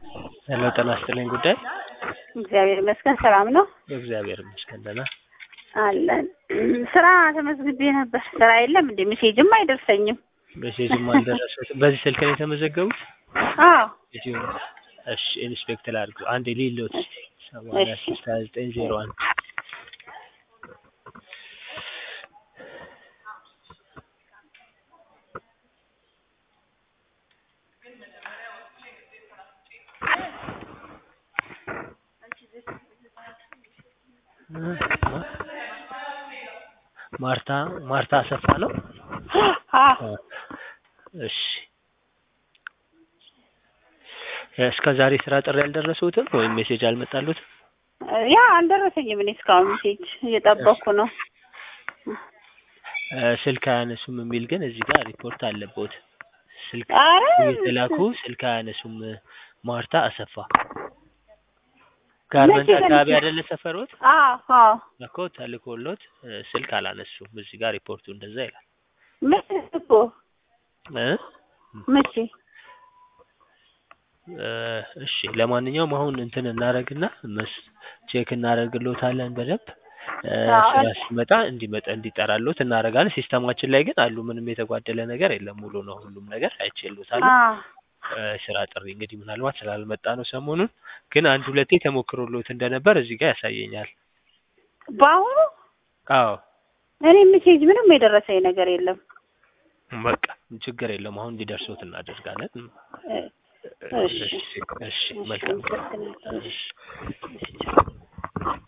ሄሎ ጤና ይስጥልኝ ጉዳይ እግዚአብሔር ይመስገን ሰላም ነው እግዚአብሔር ይመስገን ደህና አለን። ስራ ተመዝግቤ ነበር። ስራ የለም እንደ ሜሴጅም አይደርሰኝም። ሜሴጅም አልደረሰትም በዚህ ስልክ ነው የተመዘገቡት አዎ እዚሁ ነው እሺ ኢንስፔክተር አድርጉ አንዴ ሊሎት ሰማንያ ሶስት ሀያ ዘጠኝ ዜሮ አንድ ማርታ ማርታ አሰፋ ነው አዎ እሺ እስከ ዛሬ ስራ ጥሪ አልደረሱትም ወይም ሜሴጅ አልመጣሉትም ያ አልደረሰኝም። እኔ እስካሁን ሜሴጅ እየጠበቅኩ ነው። ስልክ አያነሱም የሚል ግን እዚህ ጋር ሪፖርት አለበት ስልክ ኧረ እየተላኩ ስልክ አያነሱም ማርታ አሰፋ ጋርመንት መቼ አካባቢ ተልኬ? አይደለ ሰፈሮት አዎ አዎ እኮ ተልኮሎት ስልክ አላነሱም እዚህ ጋር ሪፖርቱ እንደዛ ይላል መቼ እኮ እ መቼ እ እሺ ለማንኛውም አሁን እንትን እናደርግና መስ ቼክ እናደርግሎታለን በደንብ እ አዎ። ስራ ሲመጣ እንዲመጣ እንዲጠራሎት እናደርጋለን ሲስተማችን ላይ ግን አሉ ምንም የተጓደለ ነገር የለም ሙሉ ነው ሁሉም ነገር አይቼሎታል አዎ እ ስራ ጥሪ እንግዲህ ምናልባት ስላልመጣ ነው ሰሞኑን ግን አንድ ሁለቴ ተሞክሮሎት እንደነበር እዚህ ጋር ያሳየኛል በአሁኑ አዎ እኔ ሜሴጅ ምንም የደረሰኝ ነገር የለም። በቃ ችግር የለም አሁን እንዲደርሶት እናደርጋለን እ እሺ እሺ እሺ መልካም አመሰግናለሁ። እሺ